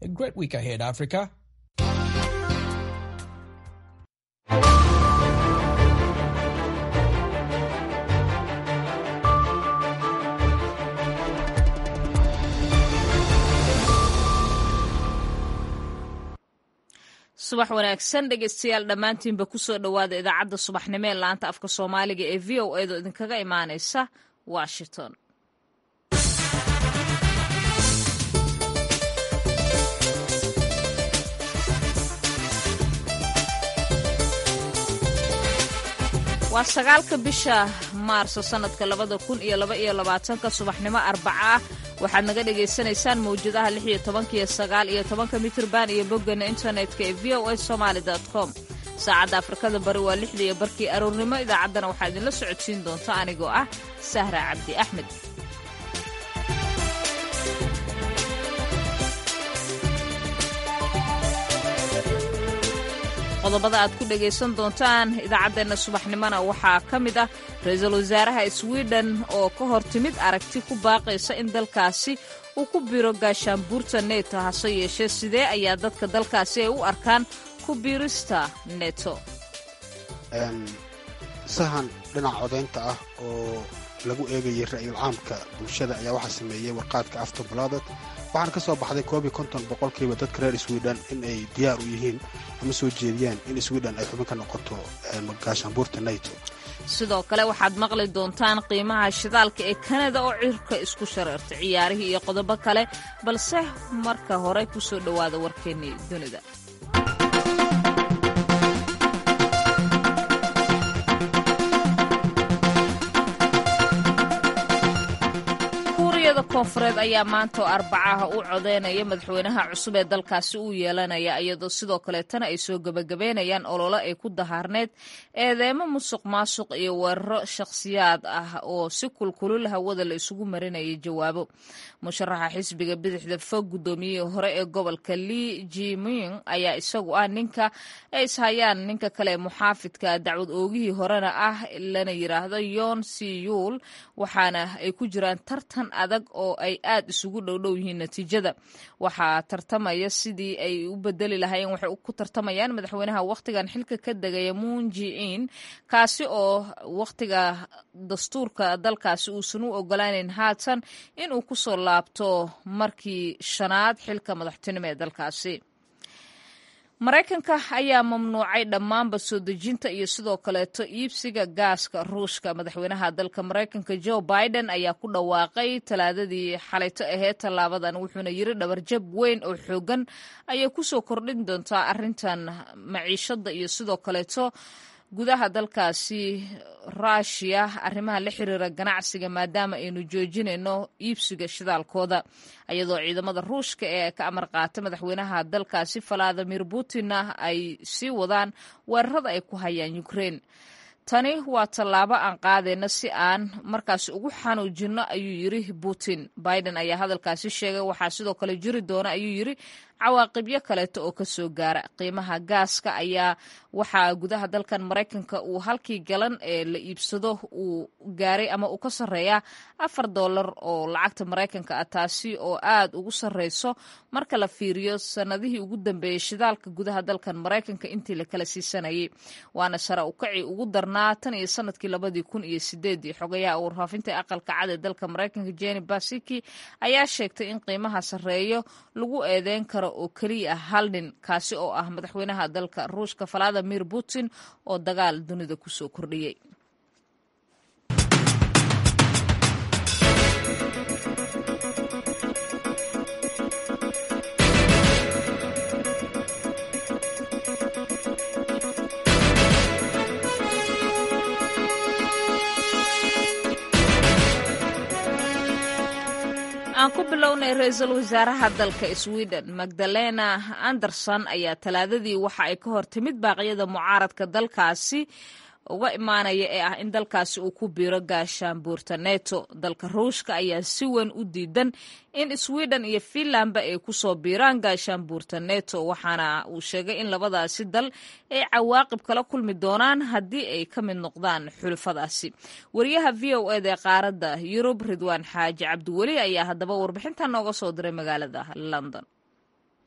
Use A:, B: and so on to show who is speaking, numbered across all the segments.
A: A great week ahead, Africa.
B: subax wanaagsan dhegeystayaal dhammaantiinba kusoo dhowaada idaacadda subaxnimo ee laanta afka soomaaliga ee v o edo idinkaga imaaneysa washington waa sagaalka bisha maarso sanadka labada kun iyo laba iyo labaatanka subaxnimo arbaca ah waxaad naga dhagaysanaysaan mawjadaha lix iyo tobanka iyo sagaal iyo tobanka mitrban iyo boggana internetka ee v o a somaali com saacadda afrikada bari waa lixda iyo barkii aroornimo idaacaddana waxaa idinla socodsiin doonta anigoo ah sahra cabdi axmed qodobada aad ku dhegaysan doontaan idaacaddeenna subaxnimona waxaa ka mid ah ra-iisul wasaaraha swiden oo ka hor timid aragti ku baaqaysa in dalkaasi uu ku biro gaashaanbuurta neto hase yeeshee sidee ayaa dadka dalkaasi ay u arkaan ku biirista neto
C: sahan dhinaca codaynta ah oo lagu eegayay ra'yul caamka bulshada ayaa waxaa sameeyey warqaadka aftobalaadet waxaana ka soo baxday koob iyo konton boqolkiiba dadka reer swiden in ay diyaar u yihiin ama soo jeediyaan in swiden ay xubin ka noqoto gaashaanbuurta nato
B: sidoo kale waxaad maqli doontaan qiimaha shidaalka ee kanada oo cirka isku shareertay ciyaarihii iyo qodobo kale balse marka hore ku soo dhowaada warkeennii dunida koonfureed ayaa maanta oo arbacaha u codeynaya madaxweynaha cusub ee dalkaasi uu yeelanaya iyadoo sidoo kaleetana ay soo gebagabeynayaan olole ay ku dahaarneyd eedeemo musuq maasuq iyo weeraro shakhsiyaad ah oo si kulkulul hawada la isugu marinayay jawaabo musharaxa xisbiga bidixda fog guddoomiyihii hore ee gobolka li jiming ayaa isagu ah ninka ay ishayaan ninka kale ee muxaafidka dacwad oogihii horena ah lana yiraahdo yon siyuul waxaana ay ku jiraan tartan adag oo ay aad isugu dhowdhow yihiin natiijada waxaa tartamaya sidii ay u bedeli lahaayeen waxay ku tartamayaan madaxweynaha wakhtigan xilka ka degaya munjiin kaasi oo wakhtiga dastuurka dalkaasi uusan u ogolaaneyn haatan inuu kusoo laabto markii shanaad xilka madaxtinimo ee dalkaasi maraykanka ayaa mamnuucay dhammaanba soo dejinta iyo sidoo kaleeto iibsiga gaaska ruushka madaxweynaha dalka maraykanka joe biden ayaa ku dhawaaqay talaadadii xalayto aheyd tallaabadan wuxuuna yiri dhabarjab weyn oo xoogan ayay kusoo kordhin doontaa arrintan maciishada iyo sidoo kaleeto gudaha dalkaasi ruushiya arrimaha la xiriira ganacsiga maadaama aynu joojinayno iibsiga shidaalkooda iyadoo ciidamada ruushka ee ka amar qaata madaxweynaha dalkaasi valadimir putinna ay sii wadaan weerarada ay ku hayaan ukrein tani waa tallaabo aan qaadayna si aan markaas ugu xanuujinno ayuu yiri putin biden ayaa hadalkaasi sheegay waxaa sidoo kale jiri doona ayuu yiri cawaaqibyo kaleeto oo ka soo gaara qiimaha gaaska ayaa waxaa gudaha dalkan maraykanka uu halkii galan ee la iibsado uu gaaray ama uu ka sarreeyaa afar dollar oo lacagta maraykanka ah taasi oo aad ugu sarreyso marka la fiiriyo sannadihii ugu dambeeyey shidaalka gudaha dalkan maraykanka intii la kala siisanayay waana sare ukaci ugu darnaa tan iyo sanadkii labadii kun iyo sideedii xogayaha warfaafinta aqalka cad ee dalka maraykanka jeni basiki ayaa sheegtay in qiimaha sarreeyo lagu eedeyn karo oo keliya ah hal nin kaasi oo ah madaxweynaha dalka ruushka valadimir putin oo dagaal dunida kusoo kordhiyey aan ku bilownay ra-iisul wasaaraha dalka sweden magdalena anderson ayaa talaadadii waxa ay ka hor timid baaqyada mucaaradka dalkaasi uga imaanaya ee ah in dalkaasi uu ku biiro gaashaanbuurta neto dalka ruushka ayaa si weyn u diidan in sweden iyo finlandba ay kusoo biiraan gaashaanbuurta neto waxaana uu sheegay in labadaasi dal ay cawaaqib kala kulmi doonaan haddii ay ka mid noqdaan xulafadaasi wariyaha v o eda ee qaaradda yurub ridwaan xaaji cabdiweli ayaa haddaba warbixintan nooga soo diray magaalada london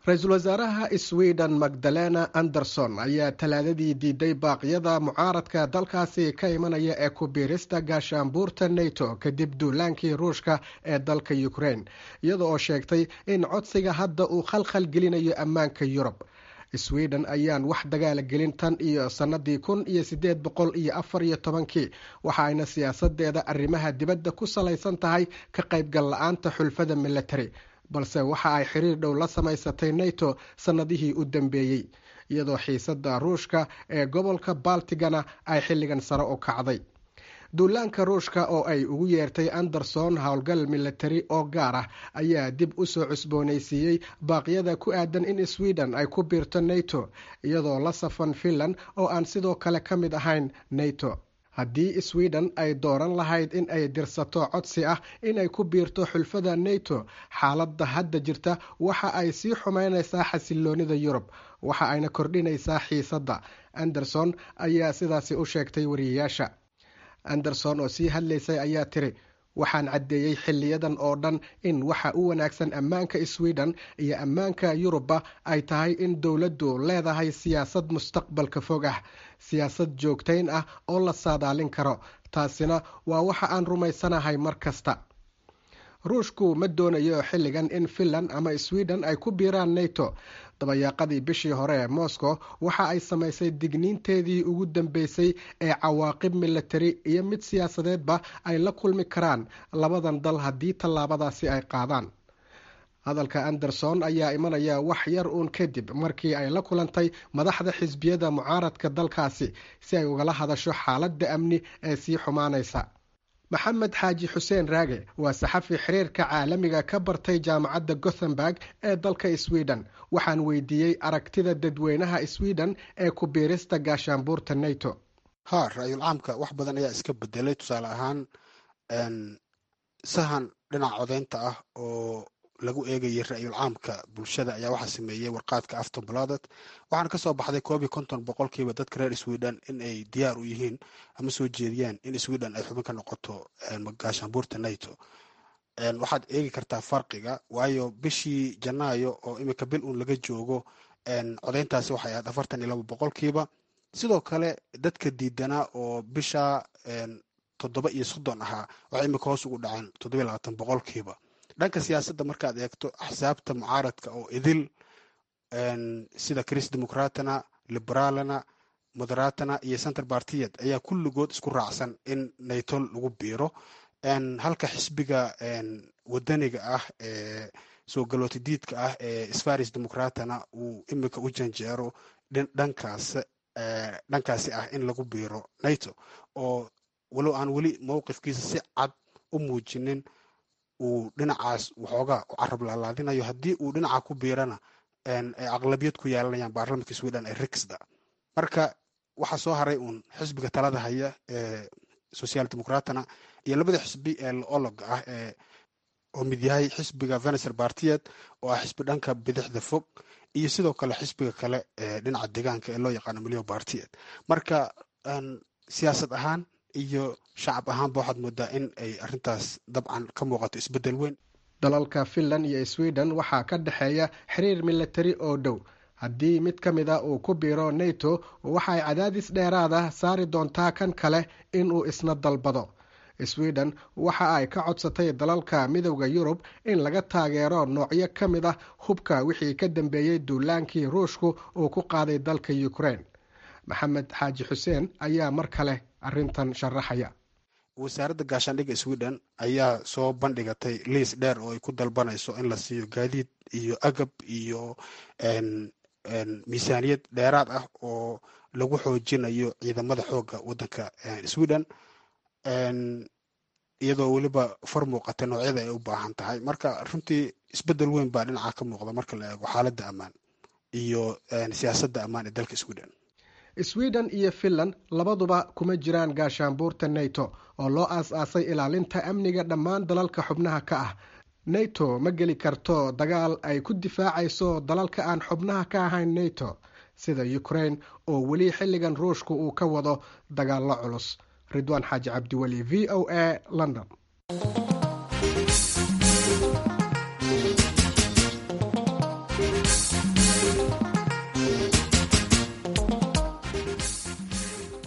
A: ra-iisul wasaaraha sweden magdalena anderson ayaa talaadadii diiday baaqyada mucaaradka dalkaasi ka imanaya ee ku biirista gaashaanbuurta nato kadib duulaankii ruushka ee dalka ukraine iyada oo sheegtay in codsiga hadda uu khalkhal gelinayo ammaanka yurub sweden ayaan wax dagaala gelin tan iyo sannadii kun iyo sideed boqol iyo afar iyo tobankii waxa ayna siyaasadeeda arrimaha dibadda ku salaysan tahay ka qaybgal la-aanta xulfada military balse waxa ay xiriir dhow la samaysatay nato sannadihii u dambeeyey iyadoo xiisada ruushka ee gobolka baltigana ay xilligan sare u kacday duulaanka ruushka oo ay ugu yeertay anderson howlgal military oo gaar ah ayaa dib u soo cusboonaysiiyey baaqyada ku aadan in sweden ay ku biirto nato iyadoo la safan finland oo aan sidoo kale ka mid ahayn nato haddii sweden ay dooran lahayd in ay dirsato codsi ah inay ku biirto xulfada nato xaaladda hadda jirta waxa ay sii xumeynaysaa xasiloonida yurub waxa ayna kordhinaysaa xiisadda anderson ayaa sidaasi u sheegtay wariyayaasha anderson oo sii hadlaysay ayaa tiri waxaan caddeeyey xiliyadan oo dhan in waxa u wanaagsan ammaanka sweden iyo ammaanka yurubba ay tahay in dowladdu leedahay siyaasad mustaqbalka fog ah siyaasad joogtayn ah oo la saadaalin karo taasina waa waxa aan rumaysanahay mar kasta ruushku ma doonayo xilligan in finland ama sweden ay ku biiraan nato dabayaaqadii bishii hore ee moscow waxa ay samaysay digniinteedii ugu dambeysay ee cawaaqib militari iyo mid siyaasadeedba ay la kulmi karaan labadan dal haddii tallaabadaasi ay qaadaan hadalka anderson ayaa imanaya wax yar uun kadib markii ay la kulantay madaxda xisbiyada mucaaradka dalkaasi si ay ugala hadasho xaaladda amni ee sii xumaanaysa maxamed xaaji xuseen raage waa saxafi xiriirka caalamiga ka bartay jaamacadda gothenburg ee dalka sweden waxaan weydiiyey aragtida dadweynaha sweden ee ku biirista gaashaanbuurta nato
C: ha ra-yul caamka wax badan ayaa iska bedelay tusaale ahaan sahan dhinaca codeynta ah oo lagu eegayay ra-yul caamka bulshada ayaa waxaa sameeyey warqaadka aftonbladet waxaana kasoo baxday koob iyo konton boqolkiiba dadka reer sweden in ay diyaar u yihiin ama soo jeediyaan in sweden ay xubin ka noqoto gaashaanbuurta nato waxaad eegi kartaa farqiga waayo bishii janaayo oo imika bil uun laga joogo codeyntaasi waxay ahayd afartan iyo laba boqolkiiba sidoo kale dadka diidanaa oo bisha toddoba iyo soddon ahaa waxay imika hoos ugu dhaceen toddoba iyo labaatan boqolkiiba dhanka siyaasadda markaad eegto axsaabta mucaaradka oo idil sida chris democratana liberaalana moderatana iyo center bartiyad ayaa kulligood isku raacsan in nato lagu biiro halka xisbiga wadaniga ah ee soo galootidiidka ah ee sfaris democratana uu imika u janjeero dhankaas dhankaasi ah in lagu biiro nato oo walow aan weli mowqifkiisa si cad u muujinin uu dhinacaas waxoogaa u carab laalaadinayo haddii uu dhinaca ku biirana ay aqlabiyad ku yeelanayaan baarlamanka sweden ee rixda marka waxaa soo haray uun xisbiga talada haya ee social democratana iyo labada xisbi ee laologa ah ee oo mid yahay xisbiga venecer bartiyed oo ah xisbi dhanka bidixda fog iyo sidoo kale xisbiga kale ee dhinaca deegaanka ee loo yaqaano milyo bartiyed marka siyaasad ahaan iyo shacab ahaanba waxaad moodaa in ay arintaas dabcan ka muuqato isbedel weyn
A: dalalka finland iyo sweden waxaa ka dhexeeya xiriir militari oo dhow haddii mid ka mid a uu ku biiro nato waxaay cadaadis dheeraada saari doontaa kan kale inuu isna dalbado sweden waxa ay ka codsatay dalalka midowda yurub in laga taageero noocyo ka mid ah hubka wixii ka dambeeyey duulaankii ruushku uu ku qaaday dalka ukraine maxamed xaaji xuseen ayaa mar kale arintan sharaxaya
C: wasaaradda gaashaandhigga sweden ayaa soo bandhigatay liis dheer oo ay ku dalbanayso in la siiyo gaadiid iyo agab iyo miisaaniyad dheeraad ah oo lagu xoojinayo ciidamada xoogga waddanka sweden iyadoo weliba far muuqata noocyada ay u baahan tahay marka runtii isbedel weyn baa dhinaca ka muuqda marka la eego xaaladda ammaan iyo siyaasadda ammaan ee dalka sweden
A: sweden iyo finland labaduba kuma jiraan gaashaanbuurta nato oo loo aas-aasay ilaalinta amniga dhammaan dalalka xubnaha ka ah nato ma geli karto dagaal ay ku difaacayso dalalka aan xubnaha ka ahayn nato sida ukraine oo weli xilligan ruushku uu ka wado dagaallo culus ridwaan xaaji cabdiweli v o a london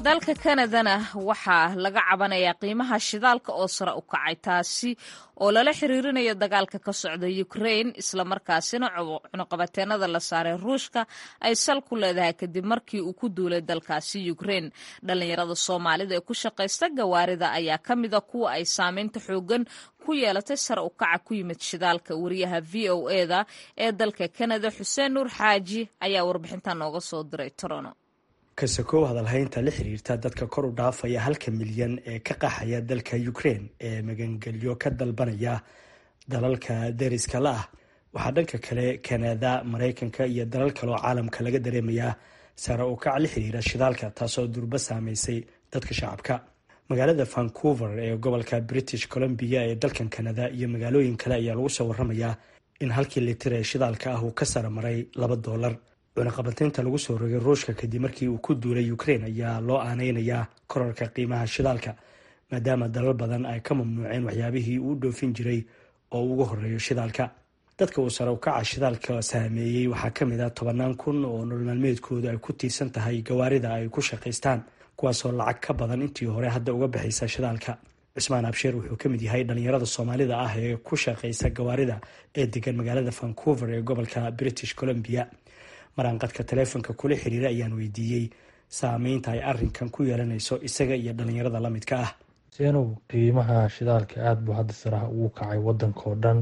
B: dalka kanadana waxaa laga cabanayaa qiimaha shidaalka oo sare u kacay taasi oo lala xiriirinayo dagaalka ka socda ukrain islamarkaasina cunuqabateenada la saaray ruushka ay sal ku leedahay kadib markii uu ku duulay dalkaasi ukrain dhallinyarada soomaalida ee ku shaqaysta gawaarida ayaa ka mida kuwa ay saameynta xoogan ku yeelatay sare u kaca ku yimid shidaalka wariyaha v o eda ee dalka kanada xuseen nuur xaaji ayaa warbixintan nooga soo diray torono
D: kasakow hadalhaynta la xiriirta dadka kor u dhaafaya halka milyan ee ka qaxaya dalka ukraine ee magangelyo ka dalbanaya dalalka deriska la ah waxaa dhanka kale kanada maraykanka iyo dalal kaleoo caalamka laga dareemayaa sare u kac la xiriira shidaalka taasoo durba saameysay dadka shacabka magaalada vancouver ee gobolka british columbia ee dalkan kanada iyo magaalooyin kale ayaa lagu soo waramayaa in halkii litir ee shidaalka ah uu ka sare maray laba doolar cunaqabateynta lagu soo rogay ruushka kadib markii uu ku duulay ukraine ayaa loo aaneynayaa korarka qiimaha shidaalka maadaama dalal badan ay ka mamnuuceen waxyaabihii uu dhoofin jiray oo ugu horeeyo shidaalka dadka uu sare ukaca shidaalka saameeyey waxaa ka mid ah tobannaan kun oo nololmaalmeedkoodu ay ku tiirsan tahay gawaarida ay ku shaqaystaan kuwaasoo lacag ka badan intii hore hadda uga bixaysa shidaalka cusmaan absheer wuxuu ka mid yahay dhalinyarada soomaalida ah ee ku shaqaysa gawaarida ee degan magaalada vancouver ee gobolka british columbia maraanqadka taleefonka kula xiriira ayaan weydiiyey saameynta ay arinkan ku yeelanayso isaga iyo dhalinyarada lamidka ah
E: seenow qiimaha shidaalka aada buu hadda saraha ugu kacay wadankao dhan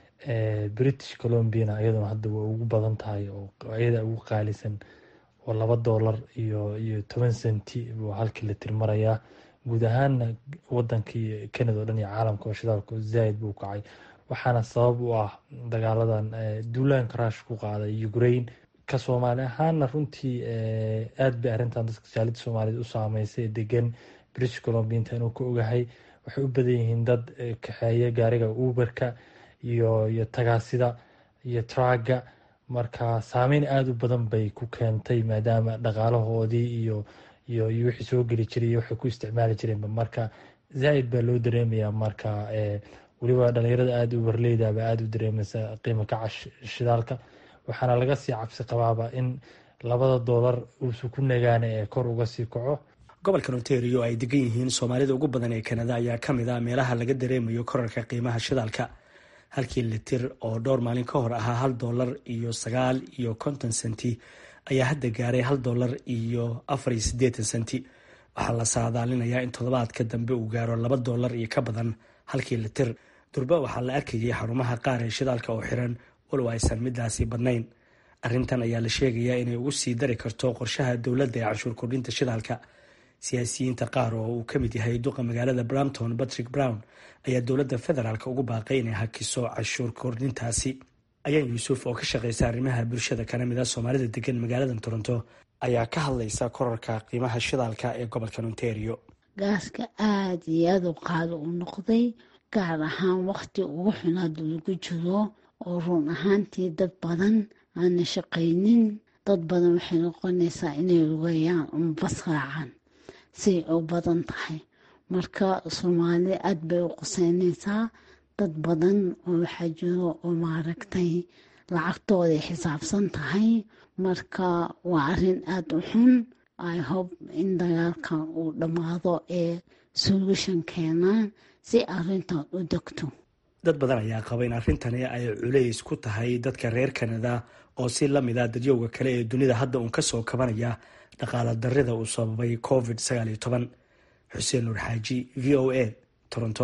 E: british colombiana iyaduna hadda way ugu badan tahay oo iyada ugu qaalisan oo laba doolar iyo iyo toban senti buu halkii la tirmarayaa guud ahaana wadankii canada o dhan iyo caalamka oo shidaalku zaaid buu kacay waxaana sabab u ah dagaaladan duulaanka ruush ku qaaday ukraine ka soomaali ahaana runtii aada bay arrintan dadka jaalida soomaaliyed u saameysay degan british colombia inta inuu ka ogahay waxay u badan yihiin dad kaxeeya gaariga uberka iyo iyo tagaasida iyo traaga marka saameyn aada u badan bay ku keentay maadaama dhaqaalahoodii iyo iyo iyo wixii soo geli jiray iyo waxay ku isticmaali jireenba marka zaa-id baa loo dareemayaa marka weliba dhalinyarada aada uberleydaba aada u dareemaysa qiimo kaca shidaalka waxaana laga sii cabsi qabaaba in labada doolar uusu ku nagaana ee kor uga sii kaco
D: gobolkan ontario ay degan yihiin soomaalida ugu badan ee kanada ayaa ka mid ah meelaha laga dareemayo korarka qiimaha shidaalka halkii litir oo dhowr maalin ka hor ahaa hal doolar iyo sagaal iyo konton senti ayaa hadda gaaray hal doolar iyo afar iyo siddeetan senti waxaa la saadaalinayaa in toddobaadka dambe uu gaaro laba doolar iyo ka badan halkii litir durba waxaa la arkayay xarumaha qaar ee shidaalka oo xiran walow aysan midaasi badnayn arrintan ayaa la sheegayaa inay ugu sii dari karto qorshaha dowladda ee canshuur kordhinta shidaalka siyaasiyiinta qaar oo uu ka mid yahay duqa magaalada brampton patrick brown ayaa dowladda federaalk ugu baaqay inay hakiso canshuur kordhintaasi ayaan yuusuf oo ka shaqeysa arrimaha bulshada kana mid ah soomaalida degan magaalada toronto ayaa ka hadlaysa korarka qiimaha shidaalka ee gobolkan ontario
F: gaaska aada iyo aada u qaali u noqday gaar ahaan waqti ugu xun hadda lagu jiro oo run ahaantii dad badan aana shaqaynin dad badan waxay noqonaysaa inay lugayaan uma bas raacaan say u badan tahay marka soomaali aada bay u quseynaysaa dad badan oo waxaa jiro oo maaragtay lacagtooday xisaabsan tahay marka waa arrin aada u xun i hope in dagaalkan uu dhammaado ee solution keenaan si arrintan u degto
D: dad badan ayaa qaba in arrintani ay culays ku tahay dadka reer kanada oo si la mid ah dadyowga kale ee dunida hadda uun ka soo kabanaya dhaqaala darrida uu sababay covid sagaal iyo toban xuseen nuur xaaji v o a toronto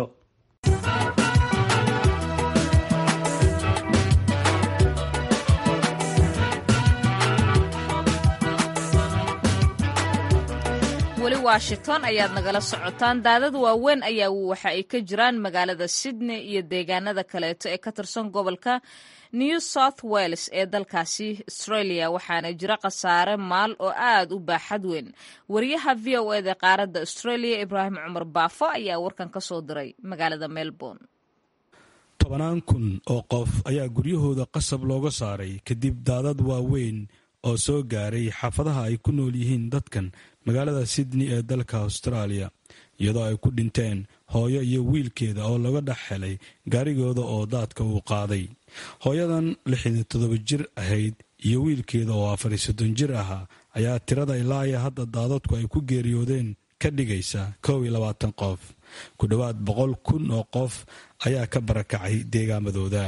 B: weli washington ayaad nagala socotaan daadad waaweyn ayaa waxa ay ka jiraan magaalada sydney iyo deegaanada kaleeto ee ka tirsan gobolka new south wales ee dalkaasi australia waxaana jira khasaare maal oo aad u baaxad weyn wariyaha v o eda qaaradda australia ibraahim cumar baafo ayaa warkan ka soo diray magaalada melbourne
G: tobanaan kun oo qof ayaa guryahooda qasab looga saaray kadib daadad waaweyn oo soo gaaray xaafadaha ay ku nool yihiin dadkan magaalada sydney ee dalka australia iyadoo ay ku dhinteen hooyo iyo wiilkeeda oo laga dhex helay gaarigooda oo daadka uu qaaday hooyadan lixdan toddoba jir ahayd iyo wiilkeeda oo afari soddon jir ahaa ayaa tirada ilaa iyo hadda daadadku ay ku geeriyoodeen ka dhigaysa kow iyo labaatan qof ku dhowaad boqol kun oo qof ayaa ka barakacay deegaamadooda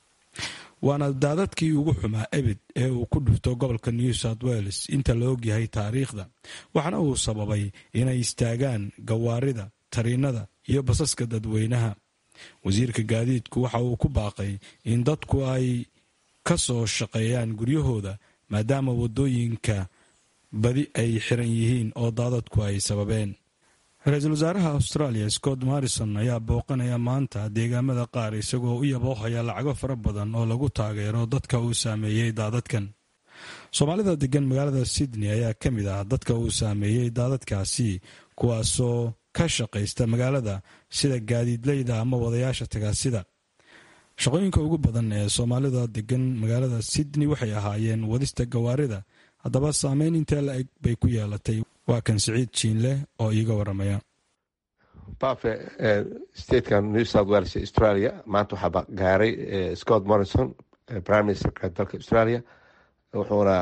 G: waana daadadkii ugu xumaa ebid ee uu ku dhufto gobolka new south wales inta la ogyahay taariikhda waxaana uu sababay inay istaagaan gawaarida tariinada iyo basaska dadweynaha wasiirka gaadiidku waxa uu ku baaqay in dadku ay ka soo shaqeeyaan guryahooda maadaama waddooyinka badi ay xiran yihiin oo daadadku ay sababeen ra-iisul wasaaraha australia scott morrison ayaa booqanaya maanta deegaamada qaar isagoo u yaboohaya lacago fara badan oo lagu taageero dadka uu saameeyey daadadkan soomaalida degan magaalada sydney ayaa ka mid ah dadka uu saameeyey daadadkaasi kuwaasoo ka shaqaysta magaalada sida gaadiidleyda ama wadayaasha tagaasida shaqooyinka ugu badan ee soomaalida degan magaalada sydney waxay ahaayeen wadista gawaarida haddaba saameyn intee la eg bay ku yeelatay waa kan siciid jiinle oo iiga waramaya
H: bafe statekan new south wales australia maanta waxaa gaaray scott morrison prime ministerka dalka australia wuxuuna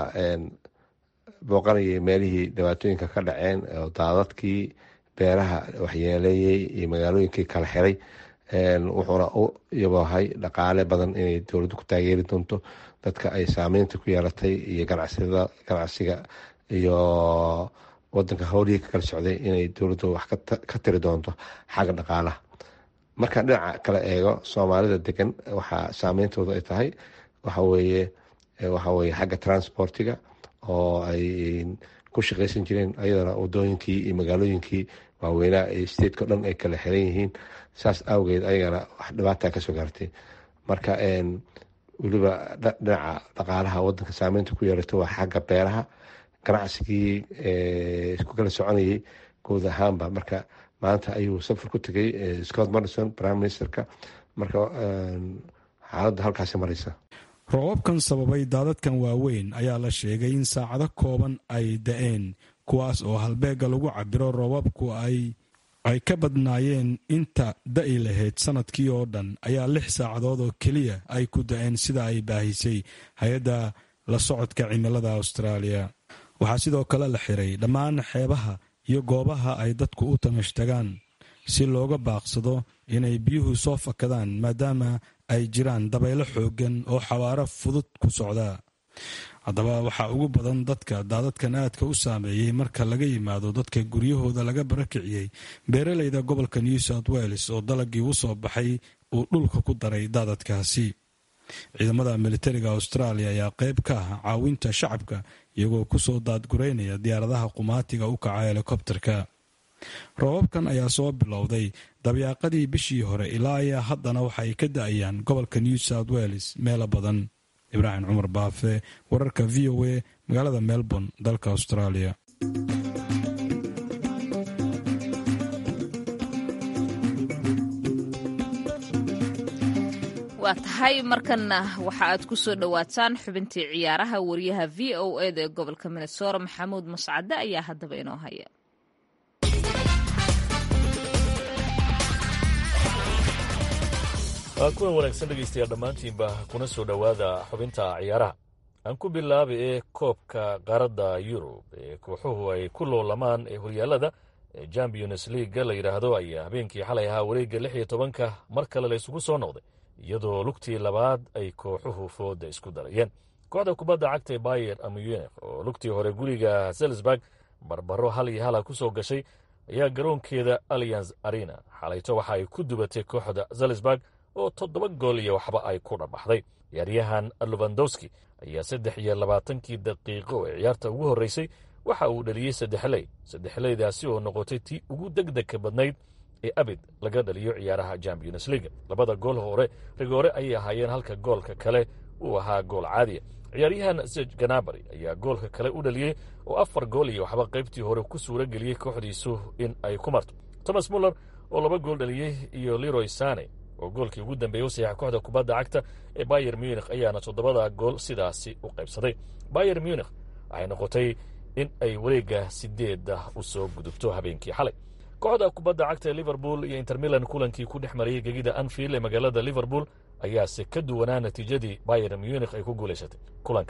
H: booqanayay meelihii dhibaatooyinka ka dhaceen oo daadadkii beeraha waxyeeleeyey iyo magaalooyinkii kala xiray wuxuuna u yaboohay dhaqaale badan inay dowladdu ku taageeri doonto dadka ay saameynta ku yeelatay iyo ganacsiga iyo wadanka howlihii ka kala socday inay dowladdu wax ka tiri doonto xagga dhaqaalaha markaan dhinaca kale eego soomaalida degan waxaa saameyntooda ay tahay waxaweye waxaweye xagga transportiga oo ay ku shaqeysan jireen ayadana wadooyinkii iyo magaalooyinkii waaweynaa ee stateko dhan ay kala xiran yihiin saas awgeed ayagana wax dhibaata kasoo gaartay marka weliba dhinaca dhaqaalaha wadanka saameynta ku yeelato waa xagga beeraha ganacsigii isku kala soconayay guud ahaanba marka maanta ayuu safar ku tegay scott morrison prime ministerka marka xaaladda halkaasi mareysa
G: roobabkan sababay daadadkan waaweyn ayaa la sheegay in saacado kooban ay da-een kuwaas oo halbeega lagu cabiro roobabku ay ay ka badnaayeen inta da-i lahayd sanadkii oo dhan ayaa lix saacadood oo keliya ay ku da-een sida ay baahisay hay-adda la socodka cimilada austraaliya waxaa sidoo kale la xiray dhammaan xeebaha iyo goobaha ay dadku u tamashtagaan si looga baaqsado inay biyuhu soo fakadaan maadaama ay jiraan dabaylo xooggan oo xawaaro fudud ku socda haddaba waxaa ugu badan dadka daadadkan aadka u saameeyey marka laga yimaado dadka guryahooda laga barakiciyey beeraleyda gobolka new south wales oo dalagii u soo baxay uu dhulka ku daray daadadkaasi ciidamada militariga australia ayaa qayb ka ah caawinta shacabka iyagoo kusoo daadgureynaya diyaaradaha qumaatiga u kaca helikobterka roobabkan ayaa soo bilowday dabyaaqadii bishii hore ilaa ayaa haddana waxa ay ka da-ayaan gobolka new south wales meelo badan ibraahim cumar baafe wararka v o a magaalada melbourne dalka australia
B: waa tahay markanna waxa aad ku soo dhowaataan xubintii ciyaaraha wariyaha v o eda ee gobolka minnesora maxamuud mascade ayaa haddaba inoo haya
I: kuwan wanaagsan dhegaystayaal dhammaantiinba kuna soo dhowaada xubinta ciyaaraha aan ku bilaabay ee koobka qaaradda yurub ee kooxuhu ay ku loolamaan ee horyaalada ee champions leaga la yidhaahdo ayaa habeenkii xalay ahaa wareegga lix iyo tobanka mar kale la isugu soo noqday iyadoo lugtii labaad ay kooxuhu fooda isku darayeen kooxda kubadda cagta ee bayer amuyenef oo lugtii hore guriga selsburg barbaro hal iyo hala ku soo gashay ayaa garoonkeeda allianz arena xalayto waxa ay ku dubatay kooxda selsburg oo toddoba gool iyo waxba ay ku dhabaxday ciyaaryahan lubandowski ayaa saddex iyo labaatankii daqiiqo ee ciyaarta ugu horreysay waxa uu dhaliyey saddexley saddexleydaasi oo noqotay tii ugu degdegka badnayd ee abid laga dhaliyo ciyaaraha champions leaga labada gool hore rigoore ayay ahaayeen halka goolka kale uu ahaa gool caadiya ciyaaryahan sej ganabari ayaa goolka kale u dhaliyey oo afar gool iyo waxba qaybtii hore ku suura geliyey kooxdiisu in ay ku marto thomas muller oo laba gool dhaliyey iyo leroy sane oo goolkii ugu dambeeyey u saxiixa kooxda kubadda cagta ee bayer munikh ayaana toddobada gool sidaasi u qaybsaday bayer munikh waxay noqotay in ay wareegga sideedda u soo gudubto habeenkii xalay kooxda kubadda cagta ee liverpool iyo intermilan kulankii ku dhex marayey gegida anfield ee magaalada liverpool ayaase ka duwanaa natiijadii bayer munikh ay ku guulaysatay kulankan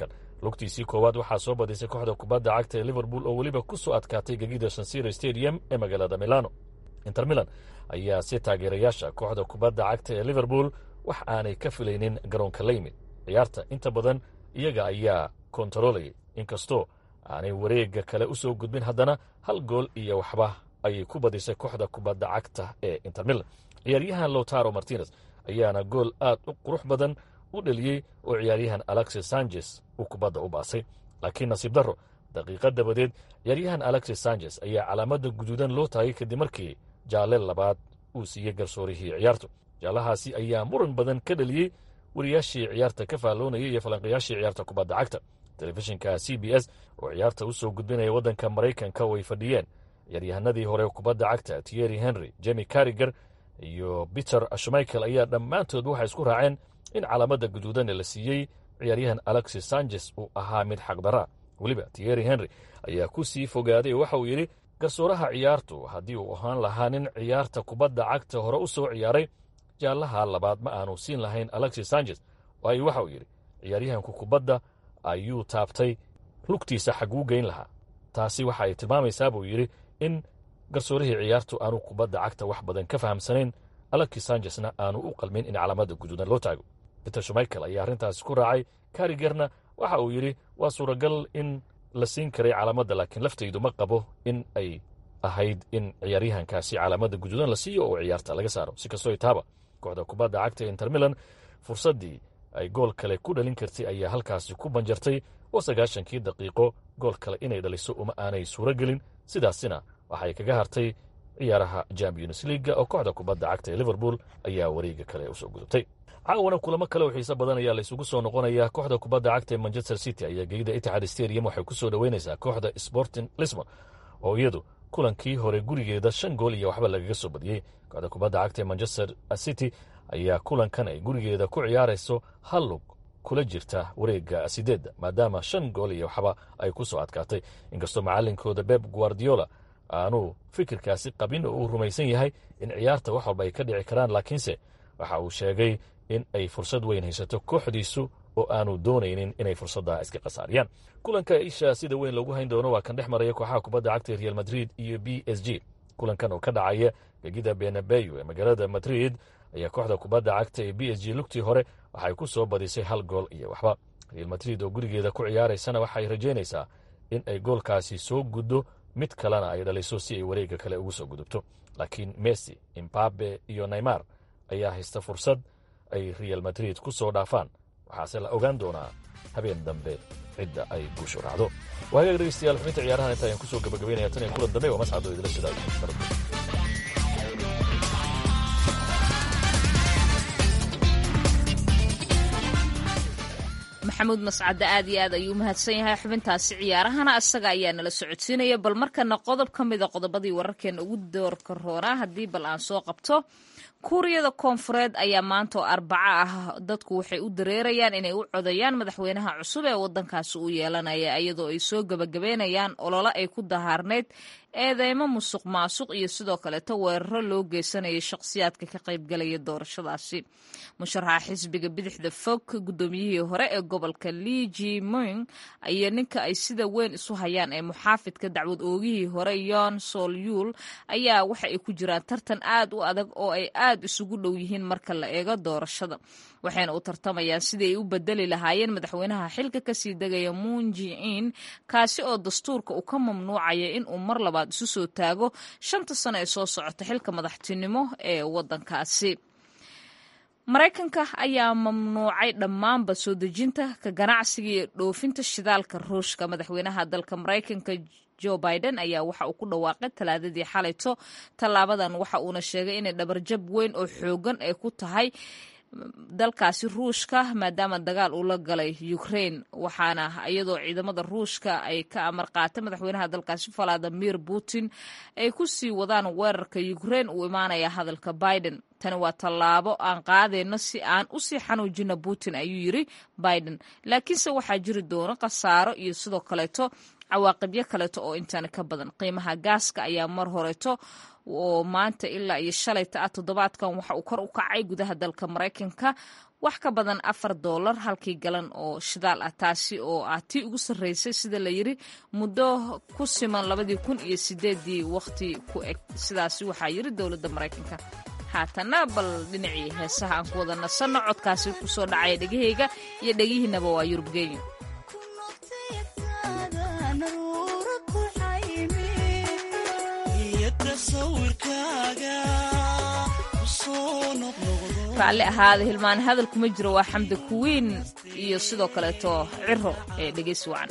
I: lugtiisii koowaad waxaa soo badisay kooxda kubadda cagta ee liverpool oo weliba ku soo adkaatay gegida sansiro stadium ee magaalada milano inter milan ayaa si taageerayaasha kooxda kubadda cagta ee liverpool wax aanay ka filaynin garoonka la yimid ciyaarta inta badan iyaga ayaa kontarolayay inkastoo aanay wareegga kale u soo gudbin haddana hal gool iyo waxba ayay ku badisay kooxda kubadda cagta ee inter milan ciyaaryahan lotaro martinez ayaana gool aad u qurux badan u dheliyey oo ciyaaryahan alexis sanchez uu kubadda u baasay laakiin nasiib darro daqiiqad dabadeed ciyaaryahan alexis sanchez ayaa calaamadda guduudan loo taagay kadib markii jaalle labaad uu siiyey garsoorihii ciyaartu jaallahaasi ayaa muran badan ka dheliyey wariyaashii ciyaarta ka faalloonayay iyo falanqayaashii ciyaarta kubadda cagta telefishinka c b s oo ciyaarta u soo gudbinaya waddanka maraykanka way fadhiyeen ciyaaryahanadii hore kubadda cagta tierry henry jemi cariger iyo peter ashmichael ayaa dhammaantood waxay isku raaceen in calaamadda guduudan ee la siiyey ciyaaryahan alexis sanchez uu ahaa mid xaqdaraa weliba tierry henry ayaa ku sii fogaaday oo waxa uu yidhi garsooraha ciyaartu haddii uu ahaan lahaa nin ciyaarta kubadda cagta hore u soo ciyaaray jaallaha labaad ma aanu siin lahayn alexis sanchez waayo waxa uu yidhi ciyaaryahanku kubadda ayuu taabtay lugtiisa xaguu geyn lahaa taasi waxa ay tilmaamaysaa buu yidhi in garsoorihii ciyaartu aanu kubadda cagta wax badan ka fahamsanayn alexis sanchesna aanu u qalmin in calaamadda guduudan loo taago peter shumaikel ayaa arrintaasi ku raacay karigerna waxa uu yidhi waa suuragal in la siin karay calaamadda laakiin laftaydu ma qabo in ay ahayd in ciyaaryahankaasi calaamadda guduudan la siiyo oo ciyaarta laga saaro si kastoo itaaba kooxda kubadda cagta inter milan fursaddii ay gool kale ku dhalin kartay ayaa halkaasi ku banjartay oo sagaashankii daqiiqo gool kale inay dhaliso uma aanay suuro gelin sidaasina waxay kaga hartay ciyaaraha champions leaga oo kooxda kubadda cagta ee liverpool ayaa wareega kale usoo gudubtay caawana kulamo kale oo xiise badan ayaa laysugu soo noqonayaa kooxda kubadda cagta ee manchester city ayaa geeyda itixaad stadium waxay ku soo dhoweynaysaa kooxda sporting lisbon oo iyadu kulankii hore gurigeeda shan gool iyo waxba lagaga soo badiyey kooxda kubadda cagta ee manchester city ayaa kulankan ay gurigeeda ku ciyaarayso hal lug kula jirta wareega sideedda maadaama shan gool iyo waxba ay ku soo adkaatay inkastoo macalinkooda beb guardiola aanu fikirkaasi qabin oo uu rumaysan yahay in ciyaarta wax walba ay ka dhici karaan laakiinse waxa uu sheegay in ay fursad weyn haysato kooxdiisu oo aanu doonaynin inay fursadda iska khasaariyaan kulanka isha sida weyn loogu hayn doono waa kan dhex maraya kooxaha kubadda cagta real madrid iyo b s g kulankan oo ka dhacaya gegida benabeyo ee magaalada madrid ayaa kooxda kubadda cagta ee b s g lugtii hore waxay ku soo badisay hal gool iyo waxba real madrid oo gurigeeda ku ciyaaraysana waxay rajaynaysaa in ay goolkaasi soo guddo mid kalena ay dhaliso si ay wareegga kale ugu soo gudubto laakiin messi imbabe iyo neymar ayaa haysta fursad ay real madrid ku soo dhaafaan waxaase la ogaan doonaa habeen dambe cidda ay guushu raacdo waa hagaag dhegeystayaal xubinta ciyaarahan inta ayaan kusoo gabagabaynaya tan iyo kulan dambe waa mascado idila sidaa
B: maxamuud mascadde aad iyo aad ayuu mahadsan yahay xubintaasi ciyaarahana isaga ayaa nala socodsiinaya bal markana qodob ka mida qodobadii wararkeena ugu doorka roonaa haddii bal aan soo qabto kuuriyada koonfureed ayaa maanta oo arbaco ah dadku waxay u dareerayaan inay u codayaan madaxweynaha cusub ee wadankaasi uu yeelanaya iyadoo ay soo gebagabeynayaan olole ay ku dahaarnayd eedeymo musuq maasuq iyo sidoo kaleeto weeraro loo geysanayay shakhsiyaadka ka qaybgalaya doorashadaasi musharaxa xisbiga bidixda fog guddoomiyihii hore ee gobolka lii jiming iyo ninka ay sida weyn isu hayaan ee muxaafidka dacwad oogihii hore yon solyul ayaa waxa ay ku jiraan tartan aad u adag oo ay aad isugu dhow yihiin marka la eego doorashada waxayna u tartamayaan sidii ay u bedeli lahaayeen madaxweynaha xilka kasii degaya munjiin kaasi oo dastuurka uu ka mamnuucaya in uu mar labaad isu soo taago shanta sano ee soo socota xilka madaxtinimo ee wadankaasi maraykanka ayaa mamnuucay dhammaanba soo dejinta ka ganacsiga iyo dhoofinta shidaalka ruushka madaxweynaha dalka maraykanka joe biden ayaa waxa uu ku dhawaaqay talaadadii xalayto tallaabadan waxa uuna sheegay inay dhabarjab weyn oo xoogan ay ku tahay dalkaasi ruushka maadaama dagaal uu la galay ukraine waxaana iyadoo ciidamada ruushka ay ka amar qaatay madaxweynaha dalkaasi valadimir putin ay ku sii wadaan weerarka ukraine uu imaanaya hadalka biden tani waa tallaabo aan qaadayno si aan usii xanuujino putin ayuu yiri biden laakiinse waxaa jiri doona khasaaro iyo sidoo kaleeto cawaaqibyo kaleeto oo intaani ka badan qiimaha gaaska ayaa mar horeeto oo maanta ilaa iyo shalayta ah toddobaadkan waxa uu kor u kacay gudaha dalka maraykanka wax ka badan afar doolar halkii galan oo shidaal ah taasi oo ah tii ugu sarreysay sida la yiri muddo ku siman labadii kun iyo sideedii waqti ku eg sidaasi waxaa yiri dowladda maraykanka haatana bal dhinacii heesaha aan ku wada nasanno codkaasi kusoo dhacaya dhegahayga iyo dhegihiinaba waa yurub geeyo raalli ahaada hilmaan hadal kuma jiro waa xamdi kuwiin iyo sidoo kaleeto ciro ee dhegeysi wacan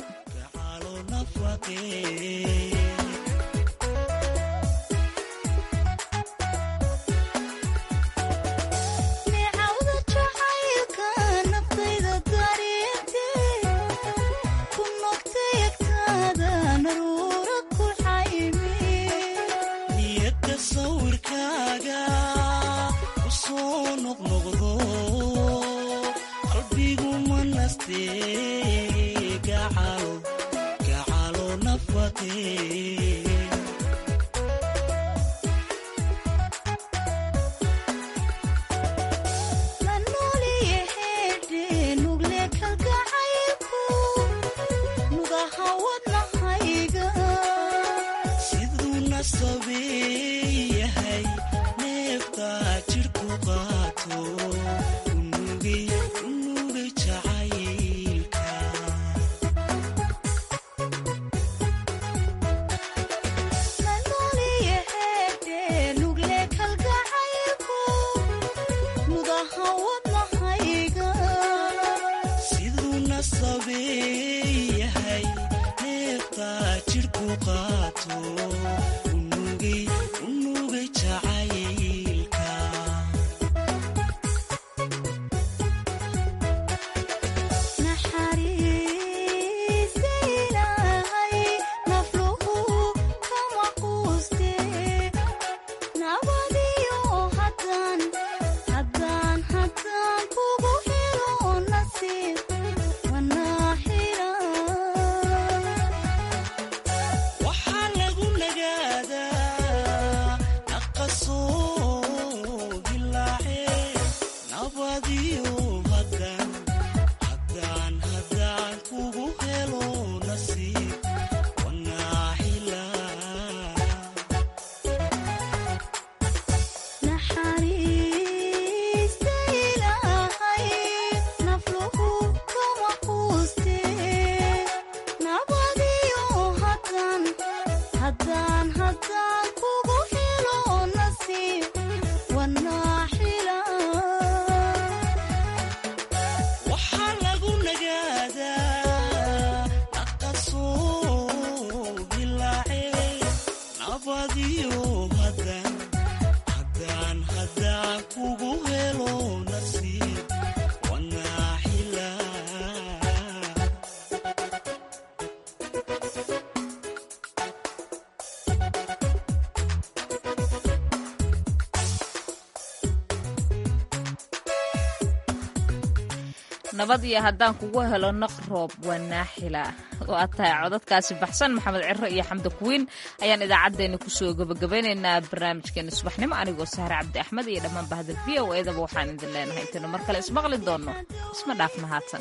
B: nabad iyo haddaan kugu helo naq roob waa naaxila oo aad tahay codadkaasi baxsan maxamed ciro iyo xamdi kuwiin ayaan idaacaddeenna kusoo gabagabeynaynaa barnaamijkeena subaxnimo anigoo sahre cabdi axmed iyo dhammaan bahda v o edaba waxaan idin leenahay intaynu mar kale ismaqli doonno isma dhaaf mahadsan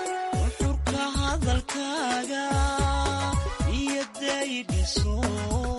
J: xurka hadalkaaga iyo daydhiso